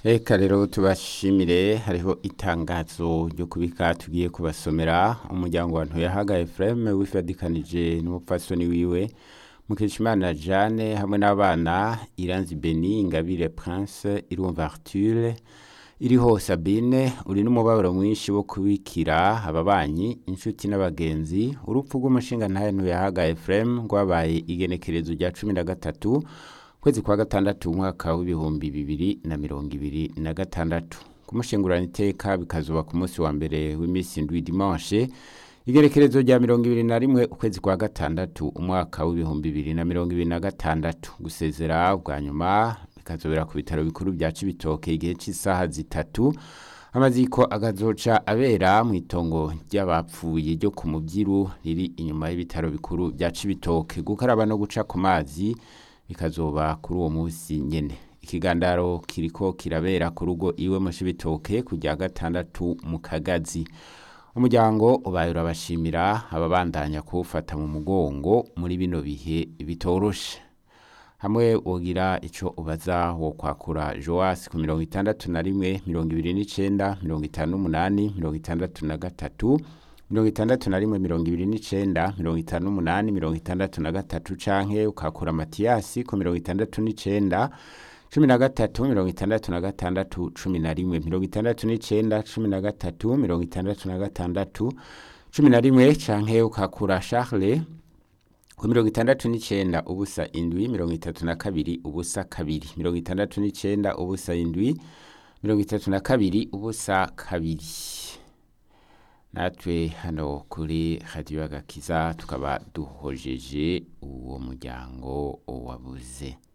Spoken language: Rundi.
Eka rero tubashimire hariho itangazo ryo kubika tugiye kubasomera umuryango wa Ntuyahaga Ephraim wifadikanije n'umupfasoni wiwe Mukeshimana Jeanne hamwe n'abana Iranzi Beni Ingabire Prince Irumva Arthur iriho Sabine uri n'umubabaro mwinshi wo kubikira ababanyi inshuti n'abagenzi urupfu rw'umushinga ntahe Ntuyahaga Ephraim rwabaye igenekerezo rya cumi na gatatu kwezi kwa gatandatu umwaka w'ibihumbi bibiri na mirongo ibiri na gatandatu kumushingurana iteka bikazuba ku munsi wa mbere w'iminsi ndwi dimanche igerekerezo rya mirongo ibiri na rimwe ukwezi kwa gatandatu umwaka w'ibihumbi bibiri na mirongo ibiri na gatandatu gusezera bwa nyuma bikazobera ku bitaro bikuru bya cibitoke igihe cy'isaha zitatu amaziko agazoca abera mu itongo ry'abapfuye ryo ku mubyiru riri inyuma y'ibitaro bikuru bya cibitoke gukaraba no guca ku mazi bikazoba kuri uwo munsi nyene ikigandaro kiriko kirabera ku rugo iwe mu cibitoke kujya gatandatu mu kagazi umuryango ubaye urabashimira ababandanya kuwufata mu mugongo muri bino bihe bitoroshe hamwe wogira ico ubaza wo kwakura Joas ku mirongo itandatu na rimwe mirongo ibiri n'icenda mirongo itanu n'umunani mirongo itandatu na gatatu mirongo itandatu na rimwe mirongo ibiri n'icenda mirongo itanu n'umunani mirongo itandatu na gatatu canke ukakura matiyasi ku mirongo itandatu n'icenda cumi na gatatu mirongo itandatu na gatandatu cumi na rimwe mirongo itandatu n'icenda cumi na gatatu mirongo itandatu na gatandatu cumi na rimwe canke ukakura Charles ku mirongo itandatu n'icenda ubusa indwi mirongo itatu na kabiri ubusa kabiri mirongo itandatu n'icenda ubusa indwi mirongo itatu na kabiri ubusa kabiri natwe hano kuri radiyo agakiza tukaba duhojeje uwo muryango wabuze